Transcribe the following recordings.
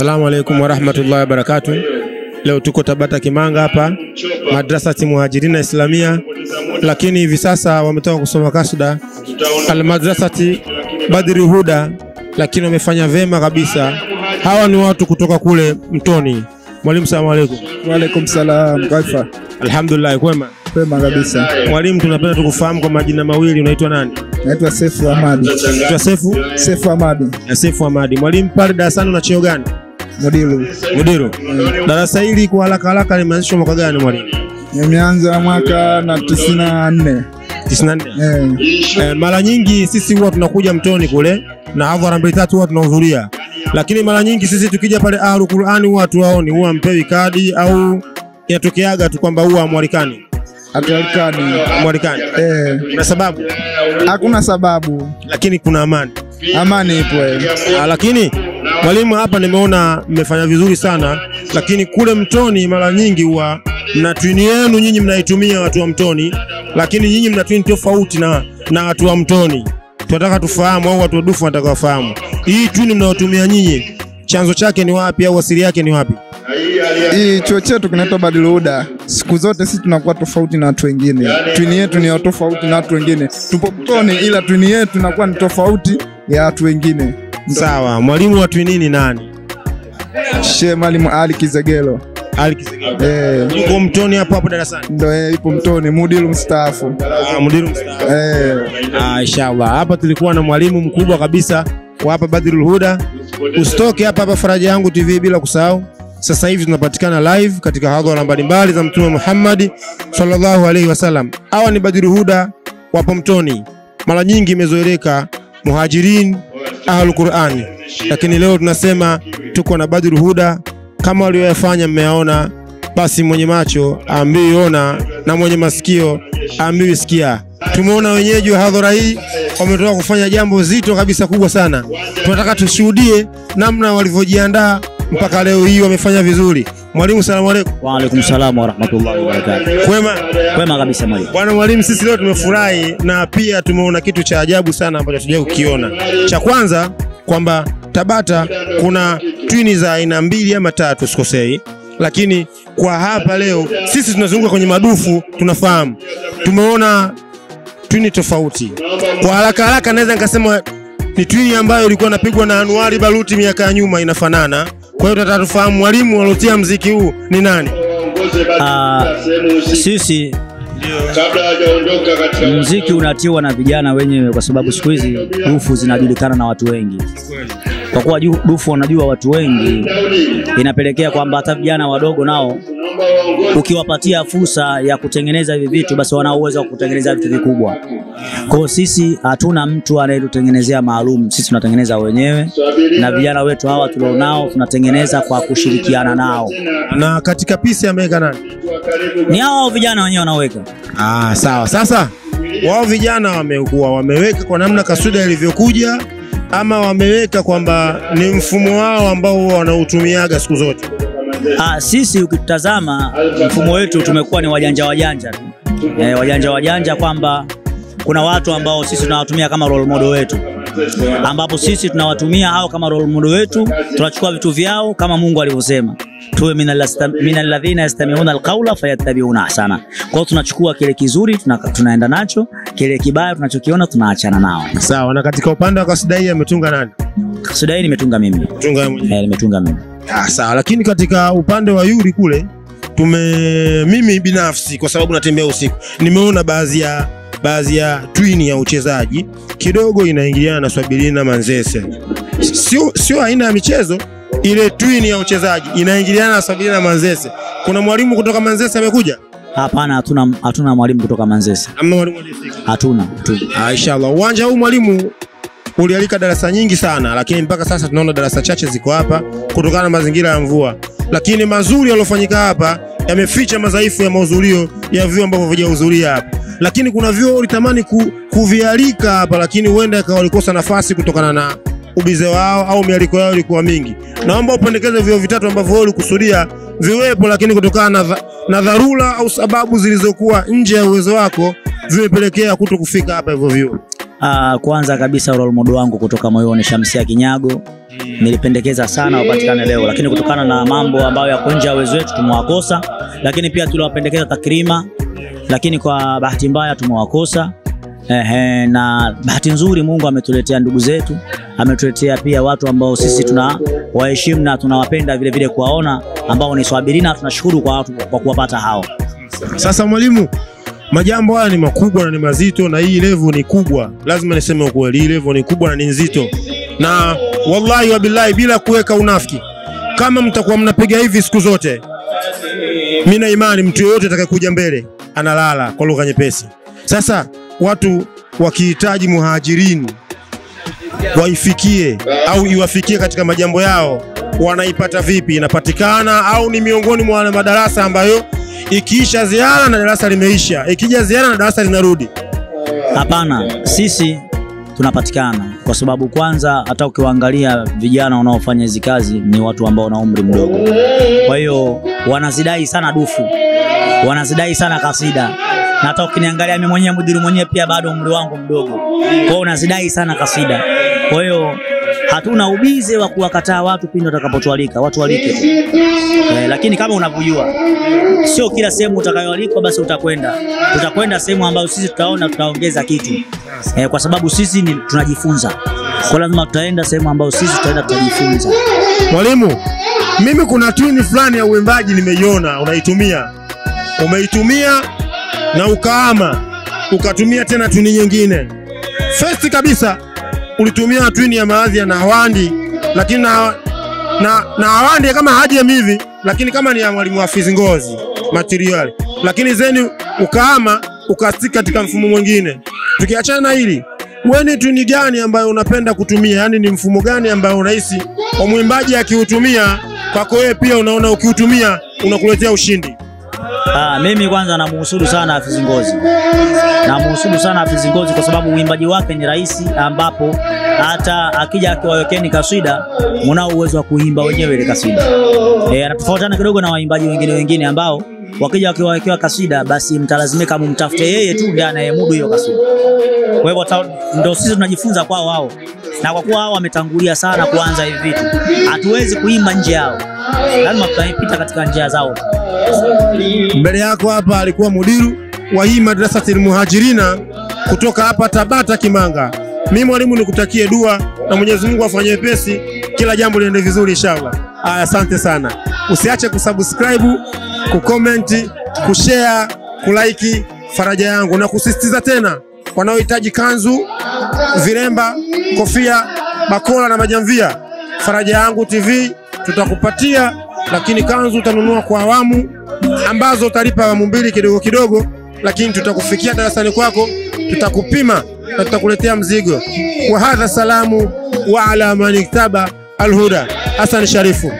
Assalamu alaikum warahmatullahi wabarakatuh. Leo tuko Tabata Kimanga hapa madrasati Muhajirina Islamia, lakini hivi sasa wametoka kusoma kasda almadrasati Badri Huda, lakini wamefanya vema kabisa. Hawa ni watu kutoka kule Mtoni. Mwalimu, salamu alaikum. Waalaikum salam. Kaifa? Alhamdulillah, kwema. Kwema kabisa. Mwalimu, tunapenda tukufahamu kwa majina mawili, unaitwa nani? Naitwa Sefu Ahmadi. Unaitwa Sefu Sefu Ahmadi na Sefu Hamadi. Mwalimu, pale darasani una cheo gani? Mudilu. Mudiru. Darasa hili kwa haraka haraka limeanzishwa mwaka gani mwalimu? Nimeanza mwaka na tisini na nne. 94. Eh, Eh, mara nyingi sisi huwa tunakuja Mtoni kule na hadhara mbili tatu huwa tunahudhuria, lakini mara nyingi sisi tukija pale Ahlul Qur'ani huwa tuwaoni, huwa mpewi kadi au inatokeaga tu kwamba huwa mwalikani hatualikani. mwalikani Eh, na sababu, hakuna sababu. lakini kuna amani. Amani ipo. eh. Ah, lakini mwalimu, hapa nimeona mmefanya vizuri sana, lakini kule Mtoni mara nyingi huwa mna twini yenu nyinyi mnaitumia watu wa Mtoni, lakini nyinyi mna twini tofauti na, na watu wa Mtoni. Tunataka tufahamu au watu wa Dufu wanataka wafahamu hii twini mnayotumia nyinyi chanzo chake ni wapi au asili yake ni wapi? Hii chuo chetu kinaitwa Badiluda. Siku zote sisi tunakuwa tofauti na watu wengine. Twini yetu ni ya tofauti na watu wengine. Tupo Mtoni, ila twini yetu inakuwa ni tofauti ya watu wengine. Sawa, mwalimu wa twini ni nani? Shehe Mwalimu Ali Kizegelo. Ali Kisegelo. Eh, Yuko Mtoni hapo hapo darasani. ndo yeye ipo Mtoni, mudilu mstaafu. Ah, mudiru mstaafu. Eh, Ah, inshallah. Hapa tulikuwa na mwalimu mkubwa kabisa wa hapa Badrul Huda. Usitoke hapa hapa Faraja Yangu TV bila kusahau. Sasa hivi tunapatikana live katika hadhara mbalimbali za Mtume Muhammad sallallahu alaihi wasallam. Hawa ni Badrul Huda wapo Mtoni. Mara nyingi imezoeleka Muhajirin Ahlul Qur'ani, lakini leo tunasema tuko na Badrul Huda kama walioyafanya mmeyaona, basi mwenye macho aambiwi ona na mwenye masikio aambiwi sikia. Tumeona wenyeji wa hadhara hii wametoka kufanya jambo zito kabisa kubwa sana. Tunataka tushuhudie namna walivyojiandaa mpaka leo hii wamefanya vizuri. Mwalimu, salamu alaikum. Waalaikum salam warahmatullahi wabarakatuh. Kwema Kwema kabisa mwalimu. bwana mwalimu, sisi leo tumefurahi na pia tumeona kitu cha ajabu sana ambacho hatujawahi kukiona. Cha kwanza kwamba Tabata kuna twini za aina mbili ama tatu sikosei, lakini kwa hapa leo sisi tunazunguka kwenye madufu, tunafahamu tumeona twini tofauti. Kwa haraka haraka naweza nikasema ni twini ambayo ilikuwa inapigwa na Anuari Baruti miaka ya nyuma, inafanana. Kwa hiyo tunataka tufahamu mwalimu aliotia mziki huu ni nani? Ah, sisi mziki unatiwa na vijana wenyewe, kwa sababu siku hizi dufu zinajulikana na watu wengi. Kwa kuwa ju- dufu wanajua watu wengi, inapelekea kwamba hata vijana wadogo nao ukiwapatia fursa ya kutengeneza hivi vitu, basi wana uwezo wa kutengeneza vitu vikubwa. Kwa hiyo sisi hatuna mtu anayetutengenezea maalum, sisi tunatengeneza wenyewe, na vijana wetu hawa tulionao tunatengeneza kwa kushirikiana nao. Na katika pisi ameweka nani? Ni hao vijana wenyewe wanaweka Ah, sawa. Sasa wao vijana wamekuwa wameweka kwa namna kasuda ilivyokuja, ama wameweka kwamba ni mfumo wao ambao huwa wanautumiaga siku zote. Ah, sisi ukitazama mfumo wetu tumekuwa ni wajanja wajanja tu. Eh, wajanja wajanja kwamba kuna watu ambao sisi tunawatumia kama role model wetu, ambapo sisi tunawatumia hao kama role model wetu, tunachukua vitu vyao kama Mungu alivyosema tuwe minal ladhina yastamiuna alqaula fayattabiuna ahsana. Kwa hiyo tunachukua kile kizuri tuna, tunaenda nacho, kile kibaya tunachokiona tunaachana nao. Sawa. Na katika upande wa kasida hii ametunga nani? Kasida hii nimetunga mimi, Tunga yeye mwenyewe. eh, nimetunga mimi. Ah, sawa. Lakini katika upande wa Yuri kule tume, mimi binafsi kwa sababu natembea usiku, nimeona baadhi ya baadhi ya twini ya uchezaji kidogo inaingiliana na Swabilina Manzese. Sio sio aina ya michezo ile twini ya uchezaji inaingiliana na Swabilina Manzese. Kuna mwalimu kutoka Manzese amekuja? Hapana, hatuna hatuna mwalimu kutoka Manzese, Ama mwalimu aliyefika? hatuna, hatuna. Ah, inshallah. Uwanja huu mwalimu ulialika darasa nyingi sana, lakini mpaka sasa tunaona darasa chache ziko hapa kutokana na mazingira ya mvua, lakini mazuri yaliyofanyika hapa yameficha madhaifu ya mahudhurio ya vyuo ambavyo havijahudhuria hapa. Lakini kuna vyuo ulitamani ku, kuvialika hapa, lakini huenda ikawa walikosa nafasi kutokana na ubize wao au mialiko yao ilikuwa mingi. Naomba upendekeze vyuo vitatu ambavyo wewe ulikusudia viwepo, lakini kutokana na, dha, na dharura au sababu zilizokuwa nje ya uwezo wako vimepelekea kuto kufika hapa hivyo vyuo. Uh, kwanza kabisa role model wangu kutoka moyoni Shamsia Kinyago nilipendekeza sana wapatikane leo, lakini kutokana na mambo ambayo yako nje ya uwezo wetu tumewakosa, lakini pia tuliwapendekeza Takrima, lakini kwa bahati mbaya tumewakosa. Ehe, na bahati nzuri Mungu ametuletea ndugu zetu, ametuletea pia watu ambao sisi tuna waheshimu na tunawapenda vile vile kuwaona, ambao ni Swabirina. Tunashukuru kwa watu kwa kuwapata hao. Sasa mwalimu, majambo haya ni makubwa na ni mazito, na hii level ni kubwa. Lazima niseme ukweli, hii level ni kubwa na ni nzito, na wallahi wa billahi, bila kuweka unafiki, kama mtakuwa mnapiga hivi siku zote, mimi na imani mtu yoyote atakayekuja mbele analala, kwa lugha nyepesi. Sasa watu wakihitaji muhajirini waifikie au iwafikie katika majambo yao, wanaipata vipi? Inapatikana au ni miongoni mwa wale madarasa ambayo ikiisha ziara na darasa limeisha, ikija ziara na darasa linarudi? Hapana, sisi tunapatikana kwa sababu kwanza, hata ukiwaangalia vijana wanaofanya hizi kazi ni watu ambao wana umri mdogo, kwa hiyo wanazidai sana dufu, wanazidai sana kasida, na hata ukiniangalia mimi mwenyewe mudiri mwenyewe pia bado umri wangu mdogo, kwa hiyo unazidai sana kasida. Kwa hiyo hatuna ubize wa kuwakataa watu pindi watakapotualika, watu walike tu. Eh, lakini kama unavyojua sio kila sehemu utakayoalikwa basi utakwenda. Tutakwenda sehemu ambayo sisi tutaona tutaongeza kitu eh, kwa sababu sisi ni tunajifunza, kwa lazima tutaenda sehemu ambayo sisi tutaenda tutajifunza. Mwalimu, mimi kuna tuni fulani ya uimbaji nimeiona unaitumia, umeitumia na ukaama, ukatumia tena tuni nyingine. First kabisa ulitumia twini ya maadhi ya Nawandi, lakini na, na, na Nawandi kama hajem hivi, lakini kama ni ya mwalimu Hafizi Ngozi material, lakini zeni ukaama ukastika katika mfumo mwingine. Tukiachana na hili, wewe ni twini gani ambayo unapenda kutumia? Yaani ni mfumo gani ambao unahisi kwa mwimbaji akiutumia kwako wewe pia unaona ukiutumia unakuletea ushindi? Ah, mimi kwanza namuhusudu sana Hafizi Ngozi, namuhusudu sana Hafizi Ngozi kwa sababu uimbaji wake ni rahisi, ambapo hata akija akiwawekeni kaswida mnao uwezo wa kuimba wenyewe ile kaswida. Eh, anatofautiana kidogo na waimbaji wengine wengine ambao wakija wakiwawekewa kaswida basi mtalazimika mumtafute yeye tu ndiye anayemudu hiyo kaswida. Kwa hivyo ta- ndo sisi tunajifunza kwao wao, na kwa kuwa hao wametangulia sana kuanza hivi vitu, hatuwezi kuimba nje yao, lazima tutapita katika njia zao. Mbele yako hapa alikuwa mudiru wa hii madrasatil muhajirina kutoka hapa Tabata Kimanga. Mimi mwalimu nikutakie dua na Mwenyezi Mungu afanye wepesi, kila jambo liende vizuri inshallah. Aya, asante sana. Usiache kusubscribe, kucomment, kushare, kulike faraja yangu na kusisitiza tena wanaohitaji kanzu, viremba, kofia, bakola na majamvia, faraja yangu TV tutakupatia, lakini kanzu utanunua kwa awamu ambazo utalipa awamu mbili kidogo kidogo, lakini tutakufikia darasani kwako, tutakupima na tutakuletea mzigo. Wa hadha salamu wa ala man iktaba alhuda. Hassan Sharifu.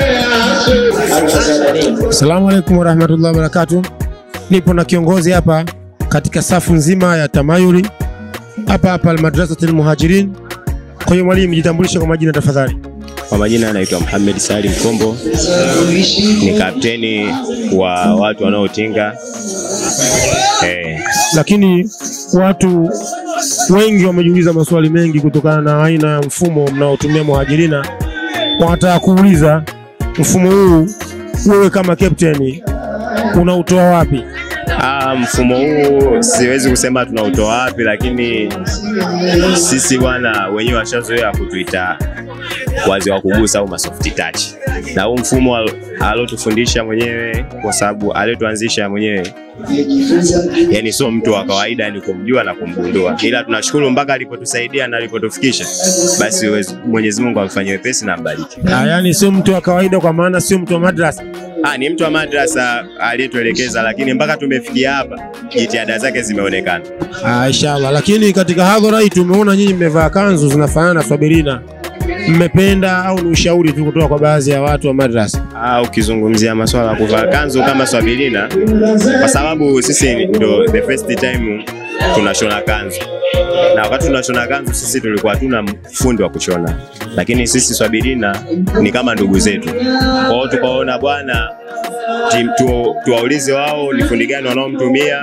Assalamu alaikum warahmatullahi wabarakatuh. Nipo na kiongozi hapa katika safu nzima ya tamayuli hapa hapa Almadrasatil Muhajirin. Kwa hiyo mwalimu, jitambulishe kwa majina tafadhali. Kwa majina anaitwa Muhammad Salim Kombo, ni kapteni wa watu wanaotinga eh, lakini watu wengi wamejiuliza maswali mengi kutokana na aina ya mfumo mnaotumia muhajirina. Wanataka kuuliza mfumo huu, wewe kama captain unautoa wapi? Ah, mfumo huu siwezi kusema tunautoa wapi, lakini sisi bwana wenyewe washazoea kutuita wazee wa kugusa au masoft touch, na huu mfumo al- alotufundisha mwenyewe, kwa sababu aliotuanzisha mwenyewe, yani sio mtu wa kawaida, ni kumjua na kumgundua, ila tunashukuru mpaka alipotusaidia na alipotufikisha, basi uwezi- Mwenyezi Mungu amfanyie wepesi na ambariki. Ah, yani sio mtu wa kawaida, kwa maana sio mtu wa madrasa. Ah, ni mtu wa madrasa aliyetuelekeza, lakini mpaka tumefikia hapa jitihada zake zimeonekana. Ah, inshallah. Lakini katika hadhara hii tumeona nyinyi mmevaa kanzu zinafanana na swabirina, mmependa au ni ushauri tu kutoka kwa baadhi ya watu wa madrasa? Ah, ukizungumzia masuala ya kuvaa kanzu kama swabilina, kwa sababu sisi ndo the first time tunashona kanzu, na wakati tunashona kanzu sisi tulikuwa hatuna fundi wa kushona, lakini sisi swabilina ni kama ndugu zetu. Kwa hiyo tukaona bwana tim- tu- tuwaulize wao ni fundi gani wanaomtumia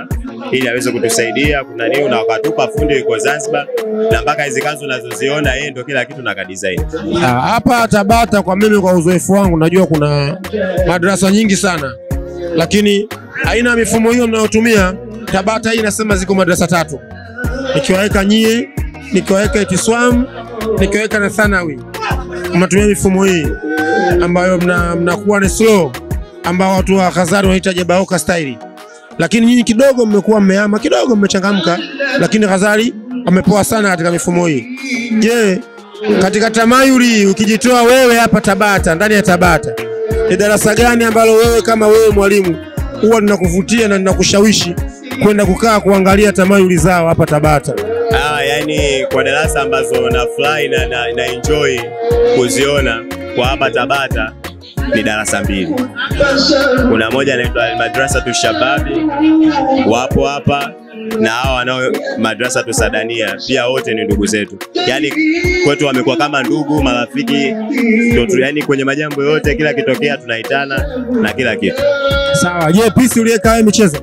ili aweze kutusaidia kuna nini, na wakatupa fundi yuko Zanzibar, na mpaka hizi kazi unazoziona yeye ndio kila kitu na kadesign. Ah, Hapa Tabata kwa mimi, kwa uzoefu wangu, najua kuna madarasa nyingi sana, lakini aina ya mifumo hiyo mnayotumia Tabata hii inasema ziko madarasa tatu, nikiwaweka nyie, nikiwaweka Itiswam, nikiwaweka na Thanawi, mnatumia mifumo hii ambayo mna- mnakuwa ni slow, ambao watu wa Khazari wanaita jabaoka style, lakini nyinyi kidogo mmekuwa mmeama kidogo, mmechangamka, lakini Khazari wamepoa sana katika mifumo hii. Je, katika tamayuli ukijitoa wewe hapa Tabata, ndani ya Tabata, ni darasa gani ambalo wewe kama wewe mwalimu huwa linakuvutia na linakushawishi kwenda kukaa kuangalia tamayuli zao hapa Tabata? Ah, yani kwa darasa ambazo na fly na, na, na enjoy kuziona kwa hapa Tabata ni darasa mbili. Kuna moja inaitwa Almadrasa tu Shababi, wapo hapa na hawa wanao madrasa tu Sadania, pia wote ni ndugu zetu, yani kwetu wamekuwa kama ndugu, marafiki ndio tu, yani kwenye majambo yote, kila kitokea tunaitana na kila kitu. Sawa. Je, pisi uliyeka wewe michezo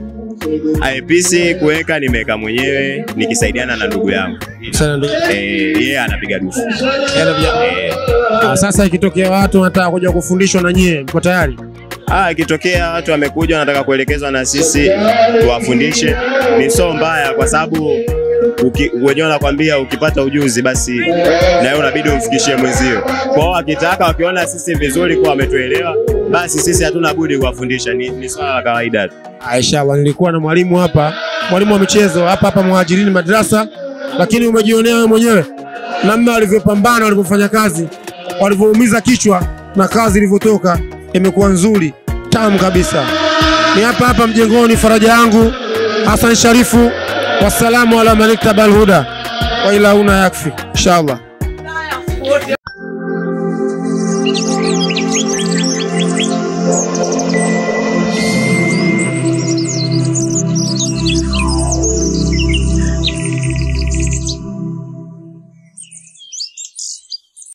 IPC kuweka nimeweka mwenyewe nikisaidiana na ndugu yangu sana ndugu. eh, yeye anapiga dufu eh. Ah, Sasa ikitokea watu wanataka kuja kufundishwa na nyie, mko tayari? Ah, ikitokea watu wamekuja wanataka kuelekezwa na sisi tuwafundishe, ni so mbaya, kwa sababu uki- wenyewe wanakwambia ukipata ujuzi basi na wewe unabidi umfikishie mwenzio. Kwa hiyo wakitaka, wakiona sisi vizuri kuwa wametuelewa, basi sisi hatuna budi kuwafundisha, ni, ni swala la kawaida tu. Ah, Inshallah, nilikuwa na mwalimu hapa, mwalimu wa michezo hapa hapa Muhajirini madrasa, lakini umejionea wewe mwenyewe namna walivyopambana, walivyofanya kazi, walivyoumiza kichwa na kazi ilivyotoka, imekuwa nzuri tamu kabisa. Ni hapa hapa mjengoni, faraja yangu Hassan Sharifu. Wassalamu ala man ittaba alhuda wa ila huna yakfi inshallah.